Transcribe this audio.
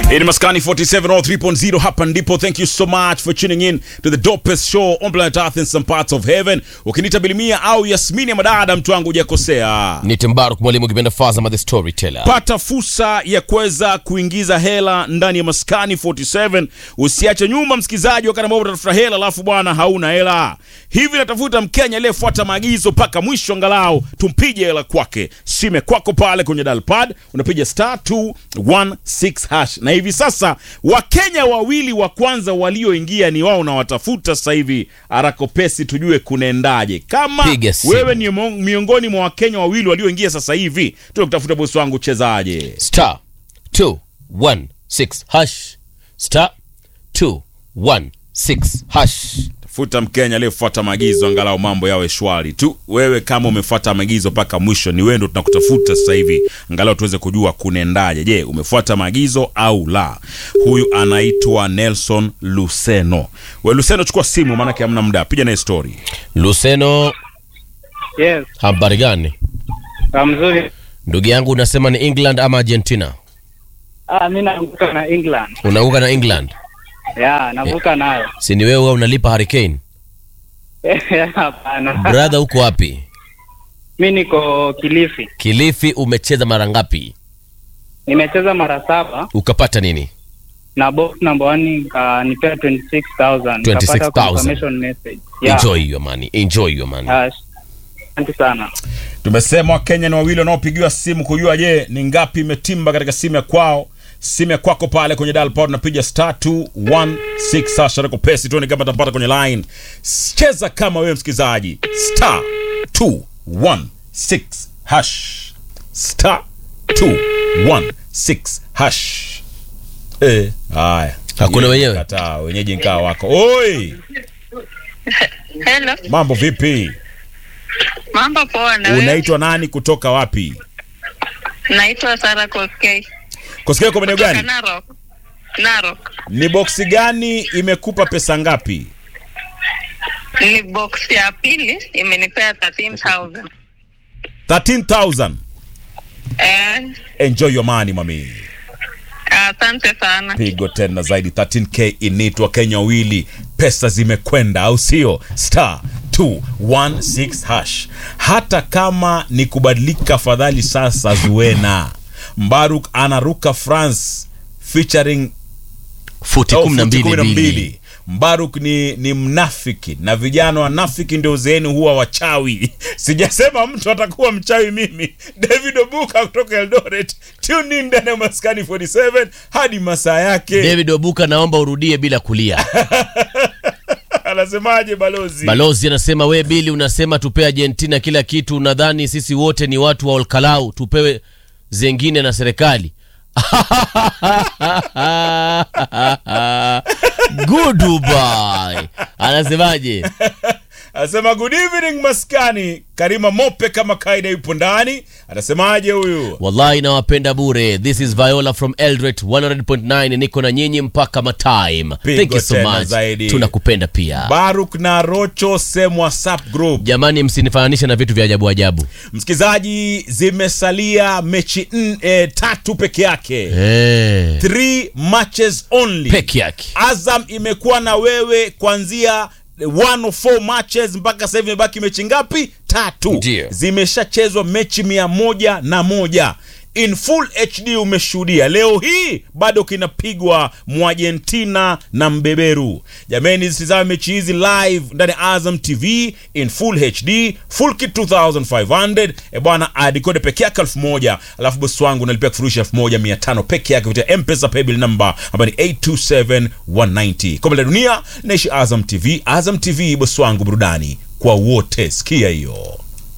In Maskani 47 or 3.0 hapa ndipo. Thank you so much for tuning in to the dopest show on planet Earth in some parts of heaven. Ukinita Bilimia au Yasmini ya madada, mtu wangu hujakosea. ni Timbaruk mwalimu kipenda Fazama the storyteller. Pata fursa ya kuweza kuingiza hela ndani ya Maskani 47. Usiache nyuma msikizaji, wakati ambao utatafuta hela alafu bwana hauna hela. Hivi natafuta Mkenya aliyefuata maagizo mpaka mwisho, angalau tumpige hela kwake. Sime kwako pale kwenye dial pad unapiga star 216 hash, na hivi sasa Wakenya wawili wa kwanza walioingia ni wao na watafuta sasa hivi arakopesi, tujue kunaendaje. Kama Piga simu. wewe ni mo- miongoni mwa Wakenya wawili walioingia sasa hivi, tunakutafuta bosi wangu, chezaje? Star 216 hash. Star 216 hash. Tafuta Mkenya aliyefuata maagizo, angalau mambo yawe shwari tu. Wewe kama umefuata maagizo mpaka mwisho, ni wewe ndo tunakutafuta sasa hivi, angalau tuweze kujua kunaendaje. Je, umefuata maagizo au la? Huyu anaitwa Nelson Luceno. We Luceno, chukua simu, maanake hamna muda, piga naye story. Luceno, Yes, habari gani? ah, mzuri. Ndugu yangu unasema ni England ama Argentina? Ah, mi navuka na England. Unaunga na England? Ya, navuka nayo. Si ni wewe unalipa Hurricane? Hapana. Brother uko wapi? Mi niko Kilifi. Kilifi umecheza mara ngapi? Nimecheza mara saba Ukapata nini? na box number one uh, nipea 26,000. 26,000. Nikapata confirmation message. Yeah. Enjoy your money. Enjoy your money. Ah, Asante sana. Tumesema Wakenya ni wawili wanaopigiwa simu kujua, je, ni ngapi imetimba katika simu ya kwao. Simu ya kwako pale kwenye dial pad unapiga star 216 sasha reko pesi tuone kama tapata kwenye line. Cheza kama wewe msikilizaji, star 216 hash, star 216 hash. Eh, haya Hakuna wenyewe? Kataa, wenyeji nkaa wako. Oi, Hello. mambo vipi? Mambo poa na wewe? Unaitwa nani kutoka wapi? Naitwa Sara Koskei. Kusikia kwa maeneo Kutoka gani? Narok. Narok. Ni boksi gani imekupa pesa ngapi? Ni box ya pili imenipea 13000. 13000. Eh, Enjoy your money mami. asante sana. Pigo tena zaidi 13k initwa Kenya wawili. Pesa zimekwenda au sio? Star 216 hash. Hata kama ni kubadilika, fadhali sasa Zuena. Mbaruk anaruka France featuring Futi au kumi na futi mbili kumi na mbili. mbili. Mbaruk ni, ni mnafiki na vijana wanafiki ndio uzeeni huwa wachawi. Sijasema mtu atakuwa mchawi mimi. David Obuka kutoka Eldoret, tune in ndani ya Maskani 47 hadi masaa yake. David Obuka, naomba urudie bila kulia. Anasemaje balozi? Balozi anasema we Bili unasema tupe Argentina kila kitu, unadhani sisi wote ni watu wa Olkalau tupewe zengine na serikali? Goodbye. Anasemaje? Anasema good evening Maskani. Karima Mope kama kaida yupo ndani. Anasemaje huyu? Wallahi nawapenda bure. This is Viola from Eldret 100.9 niko na nyinyi mpaka matime. Pigo Thank you so tena much. zaidi. Tunakupenda pia. Baruk na Rocho Sem WhatsApp group. Jamani msinifananishe na vitu vya ajabu ajabu. Msikizaji, zimesalia mechi n, e, tatu peke yake. Eh. Three matches only. Peke yake. Azam imekuwa na wewe kuanzia one of four matches mpaka sasa hivi imebaki mechi ngapi? Tatu. Ndio. Zimeshachezwa mechi mia moja na moja in full HD. Umeshuhudia leo hii bado kinapigwa Mwargentina na mbeberu. Jameni, zitizame mechi hizi live ndani ya Azam TV in full HD, full kit 2500 e bwana, adikode peke yake elfu moja alafu bosi wangu unalipia kifurushi elfu moja mia tano peke yake kupitia mpesa paybill number ambayo ni 827190 kombe la dunia naishi Azam TV. Azam TV bosi wangu, burudani kwa wote. Sikia hiyo.